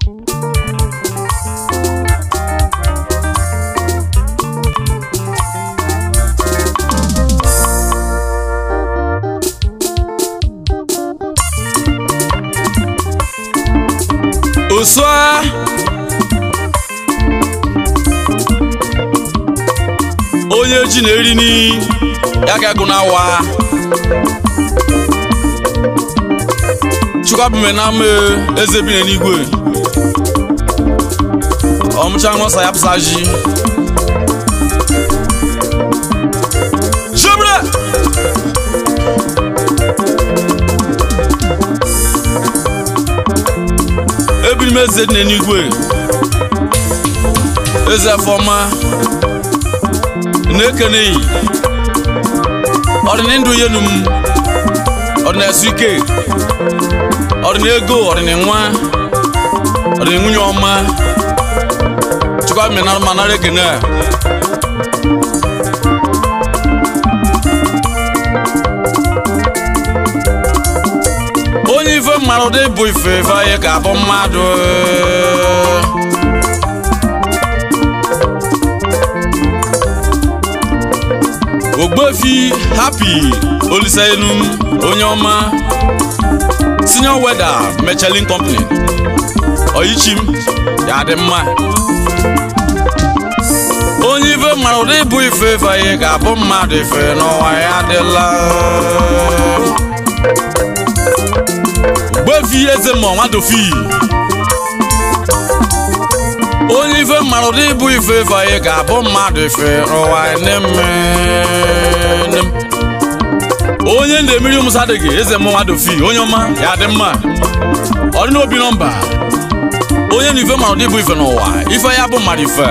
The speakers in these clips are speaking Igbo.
osua onye ji na-eri ni ya ka agụ na-awa chukwuabume na ama eze bi n'eluigwe ọmụcha nwọsa ya pụsa ji Jebra! ebiri m eze dị n'eluigwe eze fọma na-ekeneghị ọdịna ndụ yenu m ọdịna esu ike ọdịna ego ọdịna nwa ọdịna nwunye ọma chukwa mmena ma nara ekene a onye ife mmadụ dị bụ ife ife anyị ka abụ mmadụ ogbefi happy olisenu onye ọma senior weather mechelin company oyichim ya dị mma onye ife mara ụdị bụ ife ife anyị ga-abụ mmadụ ife n'ụwa ya adịla ogbefi eze mmụọ nwadofi onye ife mara ụdị bụ ife ife anyị ga-abụ mmadụ ife n'ụwa neme onye ndị emiri ụmụsa adịghị eze mmụọ nwadofi onye ọma ya dị mma ọ dị n'obi nọmba onye na ife mara ụdị bụ ife n'ụwa ife ya bụ mmadụ ife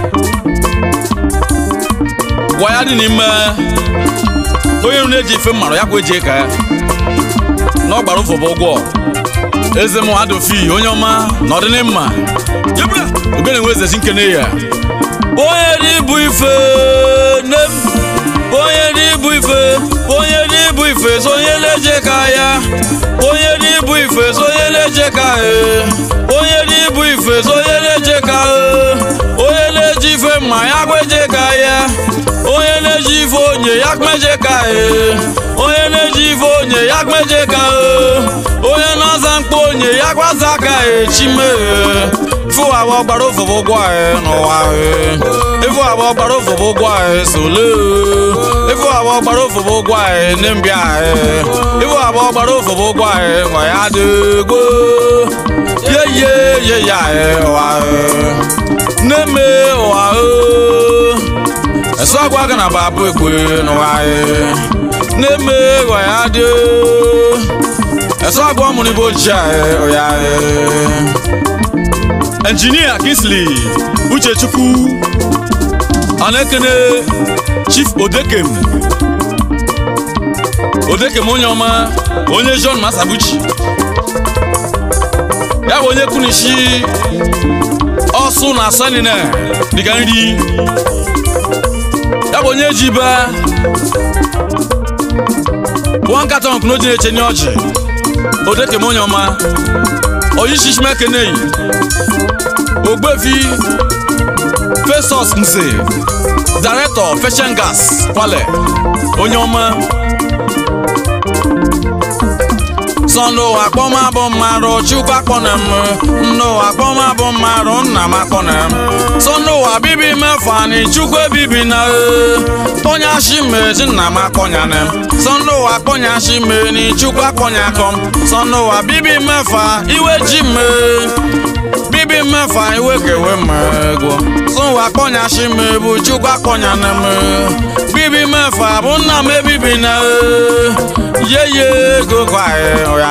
gwa ya dị n'ime onye nụ na-eji ife mmarụ ya kwa eji ka ya na ọ gbara ụfọ bụ ụgwọ eze m adofi onye ọma na ọdịnịmma jebra ogene nwe eze chi nkene ya onye dị bụ ife nne m onye dị bụ ife onye dị bụ ife so onye na-eje ka ya onye dị bụ ife so onye na-eje ka ya onye dị bụ ife so onye na-eje ka ya onye na-eji ife mma ya kweje ka ya onye na-eji ife onye ya kmeje ka ya onye na-eji ife onye ya kmeje ka ya onye na-aza mkpa onye ya gwaza aka ya chime ifu abụọ gbara ofụfụ ụgwọ anyị n'ụwa ifu abụọ gbara ofụfụ ụgwọ anyị sole ifu abụọ gbara ofụfụ ụgwọ anyị n'mbịa anyị ifu abụọ gbara ofụfụ ụgwọ anyị nwa ya dịgbo ye ye ye ya anyị ụwa n'eme ụwa esu agwa aka na babụ ekwe n'ụwa anyị n'eme ụwa ya dị ẹ̀sọ́ àgbọ̀ ọmọ ní bó jà ẹ̀ ọ̀yà ẹ̀. engineer Kingsley Uchechukwu Anekene Chief Odekem Odekem onye ọma onye John Masabuchi ya bụ onye kunishi ọsụ na sanina dịka nri ya bụ onye ji ba pụọ nkata ọkụna oji na-eche n'ọjị odekem onye ọma oyishishimekeneyi ogbefi fesos nze director fashion gas kwale onye ọma sọndụ akpọma bụ mmadụ chukwu akpọna m ndụ akpọma bụ mmadụ nna m akpọna m sọndụ abibi mefani chukwu ebibi na onye ashimezi nna m akpọnyana m sọndụ akpọnya ashimeni chukwu akpọnya akọm sọndụ abibi mefa iwe ji me bibi mefa iwe kewe mmego sọndụ akpọnya ashime bụ chukwu akpọnyana m bibi mefa bụ nna m ebibi na yeye ego kwae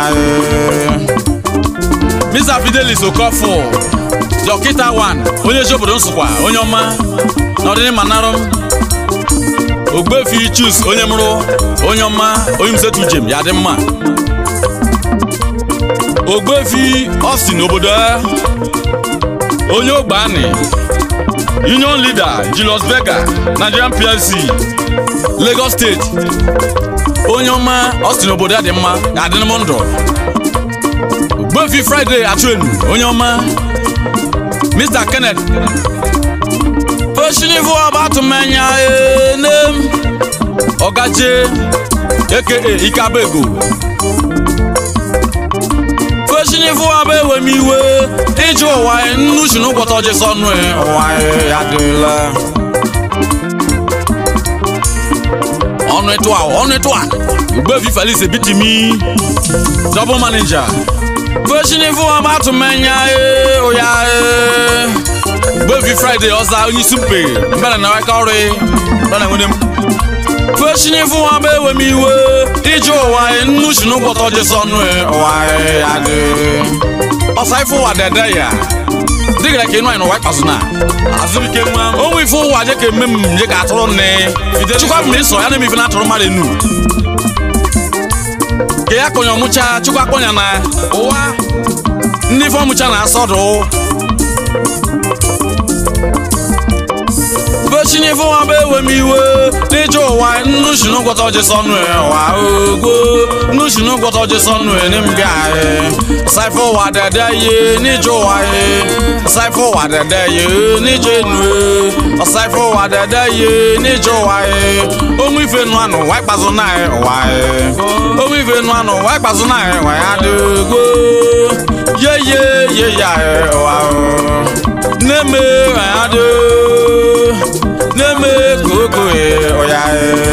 Mr. Fidelis Okofo dọkịta 1 onye ezi obodo Nsụkwa onye ọma n'ọdịnihu narụ m ogbefi chus onye mụrụ onye ọma onye msetu jem ya dị mma ogbefi Austin obodo onye ogbani union leader Julius Berger Nigerian PLC Lagos State onye ọma Austin obodo ya dị mma ya adịnụ m ndụ ogbefi Friday achụenu onye ọma Mr. Kenneth Oshinifu Abatumenya Enem Ọgaje aka Ikabego Oshinifu Abewemiwe Iju ụwa nnusu n'ụkwọta ọjị sọnụ ụwa ya dịla ọnụ ịtụ a ọnụ ịtụ a Ugbefi Felix Ebitimi double manager Oshinifu Abatumenya Oya Ugbefi Friday ọza onye isi mpe mbere na waka ọrụ bana nwere m Oshinifu Abewemiwe Iju ụwa nnusu n'ụkwọta ọjị sọnụ ụwa ya dị ọsa ife ụwa dede ya dịgara ka ịnụ anyị n'ụwa ịkpazụ na azụike nwa onwe ife ụwa je ka eme m je ka atụrụ nne chukwa m ịsọ ya na emife na atụrụ mmadụ enu ka ya kọnya ọmụcha chukwa kpọnya na ụwa ndị ife ọmụcha na-asọdụ Oshinifu Abewemiwe n'ije ụwa nnusu n'ụkwọta ọjị sọnụ ụwa ogo nnusu n'ụkwọta ọjị sọnụ enim ga saifo ụwa dede ye n'ije ụwa ye saifo ụwa dede ye n'ije nu saifo ụwa dede ye n'ije ụwa ye ụmụ ife nụ anụ ụwa ịkpazụ na ụwa ye ụmụ ife nụ anụ ụwa ịkpazụ na ụwa ya dị ogo ye ye ye ya ụwa na-eme ụwa ya dị na-eme koko ọya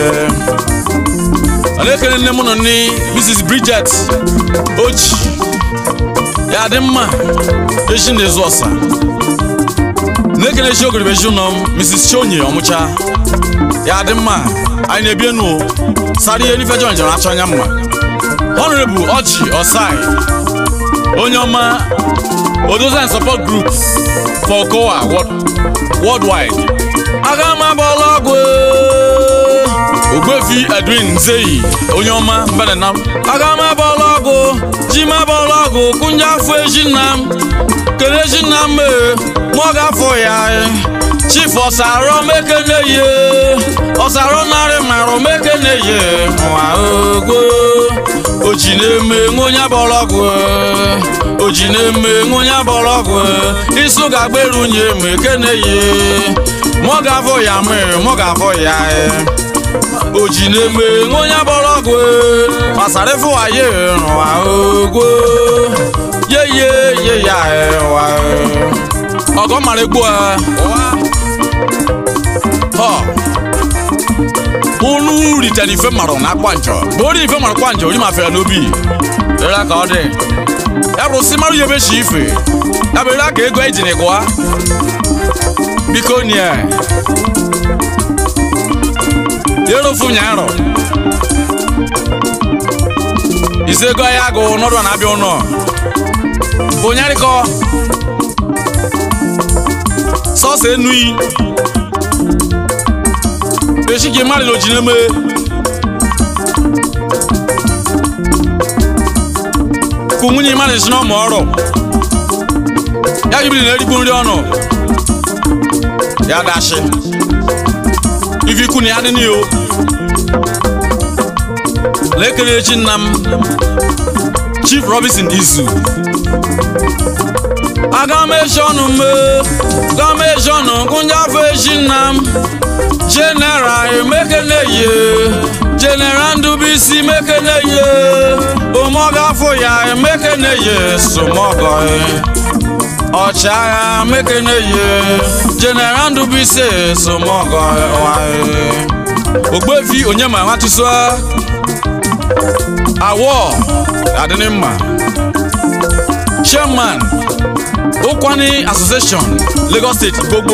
ọ na-ekele nne m nọ ni Mrs. Bridget Oji ya dị mma echi na-ezu ọsa na-ekele chi ogoribe chi nọ m Mrs. Chionye ọmụcha ya dị mma anyị na-ebi enu sara ihe n'ife jọn jere achọ anya mma Honorable Ọchị Osai onye ọma Odozi and Support Group for Kowa worldwide aga m abụọla ọgwụ Ogbefi Edwin Nzeyi onye ọma mbenenam aga m abụọla ọgwụ ji m abụọla ọgwụ kụnye afọ eji nna m kele eji nna m mụ ọ ga-afọ ya chief ọsarọ mekene ye ọsarọ narị marụ mekene ye nwa ogwo oji na-eme onye abụọla ọgwụ oji na-eme onye abụọla ọgwụ isu ga-agberu nye mekene ye mụ ga-afọ ya mee mụ ga-afọ ya oji na-eme onye bọrọ ọgwụ gbasara ịfụ waye rụwa ogwo ye ye ye ya wa ọgọ mara egbu unu ritere ife marụ na akwa njọ bụ ori ife marụ kwa njọ ori ma fere n'obi rere ka ọ dị ya bụrụ si marụ ya ebe chi ife ya bụ rere ka ego ejiri gụa biko nie yero fu nyaro isego ya go n'ọdụ na-abịa ụnọ bụ nyarịkọ sọsọ enui echi gị mmadụ n'oji n'eme kụ nwunye mmadụ esi n'ọmụ ọrụ ya gị biri na-erigbu nri ọnụ ya dashi ife ikwu na ya dị n'iyo na-ekele echi nna m Chief Robinson Izu aga m eji ọnụ m ga m eji ọnụ gụnye afọ echi nna m General emekeneye General Ndubisi mekeneye omoga afọ ya emekeneye somogo ọchịagha mekeneye General Ndubisi somogo Ogbefi Onyema Nwatusua awọ adịnị mma chairman Ụkwani Association Lagos State gbogbo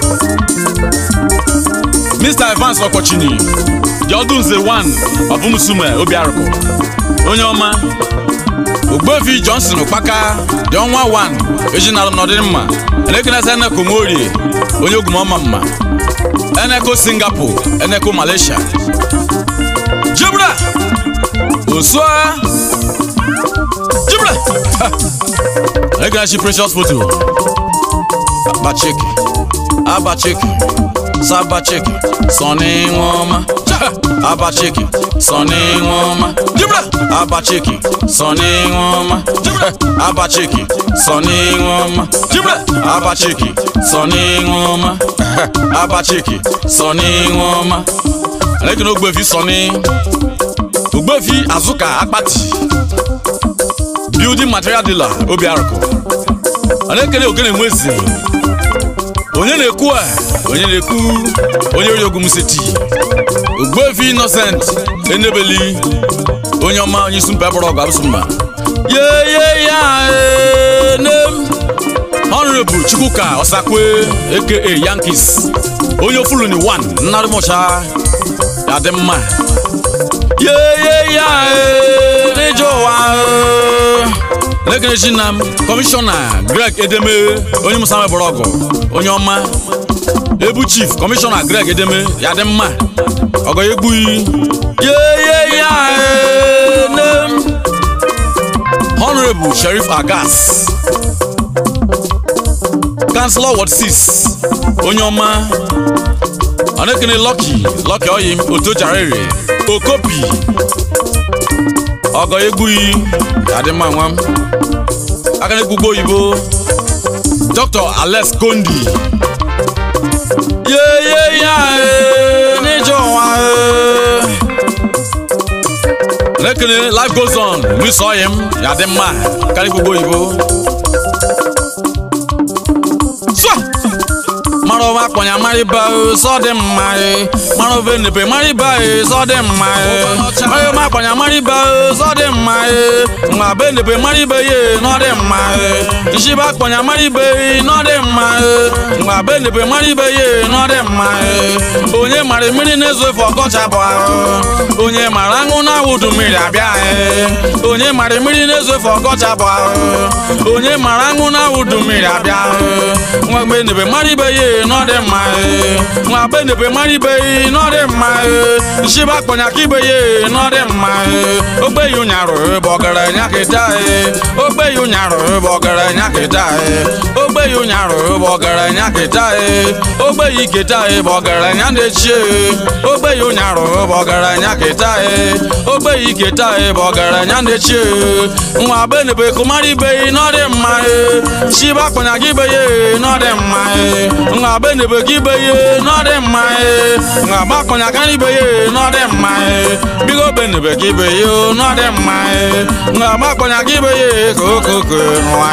Mr. Evans Ọkọchini Jọdụnze 1 Ọbụmsume Obiarụkụ onye ọma Ogbefi Johnson Ụkpaka dị ọnwa 1 ejinalụ n'ọdịmma elekenesa Eneko Nworie onye ogwumọma mma Eneko Singapore Eneko Malaysia Jibra Osua Jibra Egarachi precious photo Abacheki Abacheki Sabacheki Sonny Nwoma Abacheki Sonny Nwoma Jibra Abacheki Sonny Nwoma Jibra Abacheki Sonny Nwoma Jibra abachiki sọ n'ihu ọma abachiki sọ n'ihu ọma alekene ogbefi sọ ni ogbefi azụka akpati building material dealer obi arụkụ alekene ogene nwezi onye na-ekwu a onye na-ekwu onye ori ogwu museti ogbefi innocent enebeli onye ọma onye isi mba bụrụ ọgụ abụsụmba ye ya nem honorable chukwuka ọsakwe aka yankees onye ofuluni 1 nnarịmụcha ya dị mma ye ya n'ije ụwa lekenechi na m kọmishọna greg edeme onye musa mebụrụ ọgụ onye ọma ebu chief kọmishọna greg edeme ya dị mma ọgọ ya egbughị ye ya nem honorable sheriff agas councilor ward 6 onye ọma ọnekene lọki lọki oyim otojarere okopi ọgọ egbughị adịmma nwa m aka na-egbugbo oyibo dr alex kondi yeye ya n'ije ụwa lekene life goes on luis oyim ya dị mma karịa egbugbo oyibo so marọba akpọnya mariba sọ dị mma marọba enepe mariba sọ dị mma marọba akpọnya mariba sọ dị mma nwa be enepe mariba ye nọ dị mma nshiba akpọnya mariba nọ dị mma nwa be enepe mariba ye nọ dị mma onye mara mmiri na-ezo efe ọkọcha bụ ahụ onye mara aṅụ na-awụdu mmiri abịa onye mara mmiri na-ezo efe ọkọcha bụ ahụ onye mara aṅụ na-awụdu mmiri abịa nwa mgbe enepe mariba ye n'ọdị mma nwa be nebe mara ibe n'ọdị mma nshiba akpọnya ka ibe ya n'ọdị mma ogbe ya ụnyarụ bụ ọgaranya kịta ogbe ya ụnyarụ bụ ọgaranya kịta ogbe ya ụnyarụ bụ ọgaranya kịta ogbe ya iketa bụ ọgaranya na-echi ogbe ya ụnyarụ bụ ọgaranya kịta ogbe ya iketa bụ ọgaranya na-echi nwa be nebe kụmara ibe n'ọdị mma shiba akpọnya ka ibe ya n'ọdị mma nwa be nebe gị ibe ye n'ọdị mma nwa gbakpọnya karịa ibe ye n'ọdị mma bigo be nebe gị ibe ye n'ọdị mma nwa gbakpọnya gị ibe ye ka okoko nwa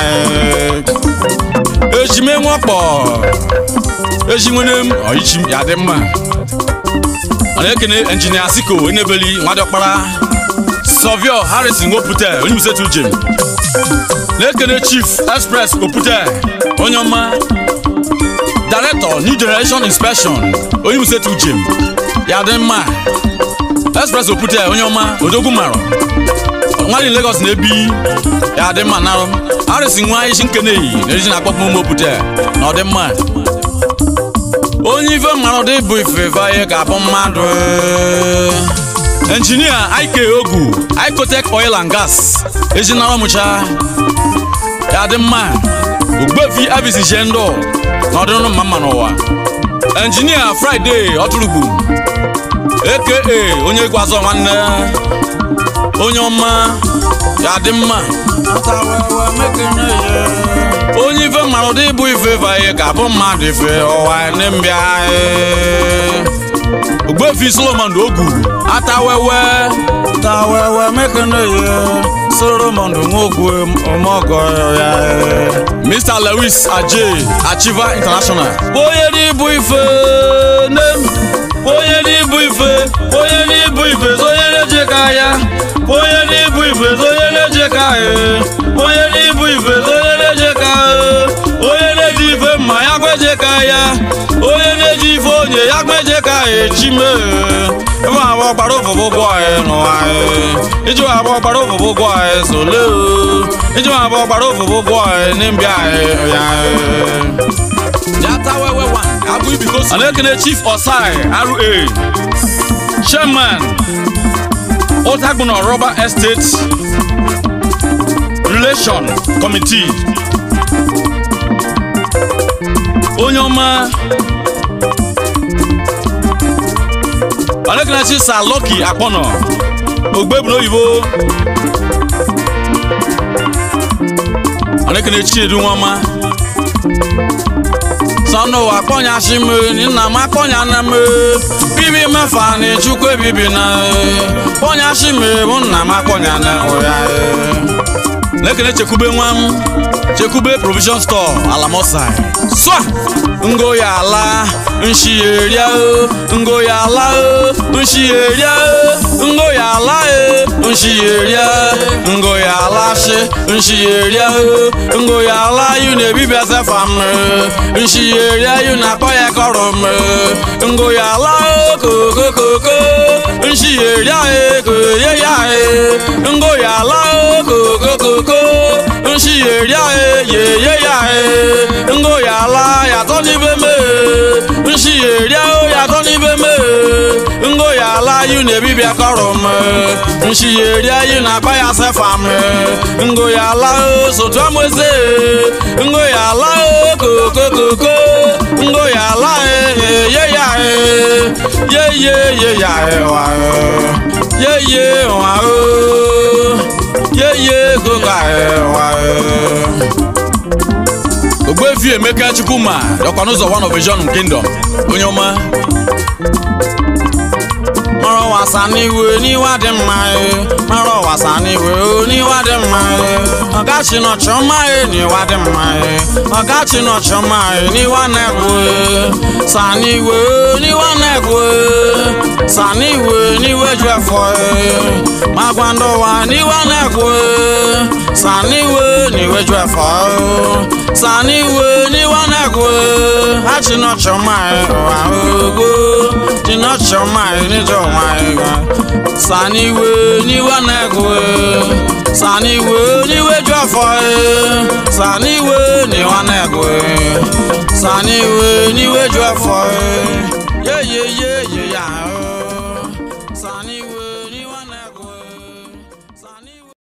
ejime nwakpọ eji nwere m ọichi ya dị mma ọ na-ekene injinia siko enebeli nwadịọkpara sọvio harrison wopụta onye musetu jem na-ekene chief express opụta onye ọma director new generation inspection onye musetu jem ya dị mma express opute onye ọma odogwu marọ nwanyị lagos na-ebi ya dị mma narụ arịsị nwa isi nkeneyi na ejiji na-akpọpụ ụmụ opute na ọ dị mma onye ife mmarụ dị bụ ife ihe ga-abụ mmadụ engineer ike ogu icotec oil and gas ejinara mụcha ya dị mma ogbefi abisi ndụ n'ọdịnụ mma mma n'ụwa enjinia fraịde ọtụrụgbu aka onye egwu azọ nwanne onye ọma ya dị mma onye ife mara ụdị ịbụ ife vaye ga-abụ mmadụ ife ọwa mbịa ogbefi solomon ogu atawewe tawewe mekene solomon nwogwu ọmọgọ ya mr lewis aje achieva international onye n'ịbụ ife nem onye n'ịbụ ife onye n'ịbụ ife onye na-eje ka ya onye n'ịbụ ife onye na-eje ka ya onye n'ịbụ ife onye na-eje ka onye na-eji ife mma ya kweje ka ya onye na-eji ife onye ya kweje ka ya chime ebe abụọ gbara ụfụfụ ụgwọ anyị n'ụwa anyị iji abụọ gbara ụfụfụ ụgwọ anyị sole iji abụọ gbara ụfụfụ ụgwọ anyị n'mbịa anyị ya Anekene Chief Osai RA Chairman Otagbono Rubber Estate Relation Committee onye ọma Anekene Chief Sir Lucky Akpono Ogbebu oyibo Anekene Chiedu Nwama sọnụ ụwa kpọnyasị m nna m akpọnya na m bibi mefa na chukwu ebibi na kpọnyasị m bụ nna m akpọnya na ụya na-ekene chekwube nwa m chekwube provision store alamosai swa ngo ya ala nshi eria o ngo ya ala o nshi eria o ngo ya ala e nshi eria ngo ya ala shi nshi eria o ngo ya ala yu na ebibi asefa m nshi eria yu na akpọ ya kọrọ m ngo ya ala o koko koko nshi eria e koye ya e ngo ya ala o koko koko nshi eria e yeye ya e ngo ya ala yàtọ̀ níbẹ̀ mẹ́ nshi eria o yàtọ̀ níbẹ̀ mẹ́ ngo ya ala yu na ebibi akọrọ m nshi eria yu na akpa ya sefa m ngo ya ala o sotu amụeze ngo ya ala o koko koko ngo ya ala e ye ya e ye ye ye ya e wa e ye ye wa o ye ye koko e wa e. Ogbuefi Emeka Chukwuma dọkwa n'ụzọ one of Vision Kingdom onye ọma mọrọ wasa n'iwe n'iwa dị mma e mọrọ wasa n'iwe o n'iwa dị mma e ọgachi nọchọ mma e n'iwa dị mma e ọgachi nọchọ mma e n'iwa na-egwu e sa n'iwe o n'iwa na-egwu e sa n'iwe n'iwe ju efọ e magwa ndọwa n'iwa na-egwu e sa n'iwe n'iwe ju efọ e sa n'iwe n'iwa na-egwu e ha chi nọchọ mma e ụwa ogo chi nọchọ mma e n'ijọ saniwe niwe na-egwe saniwe niwe ju afọ saniwe niwe na-egwe saniwe niwe ju afọ yeyeyeye ya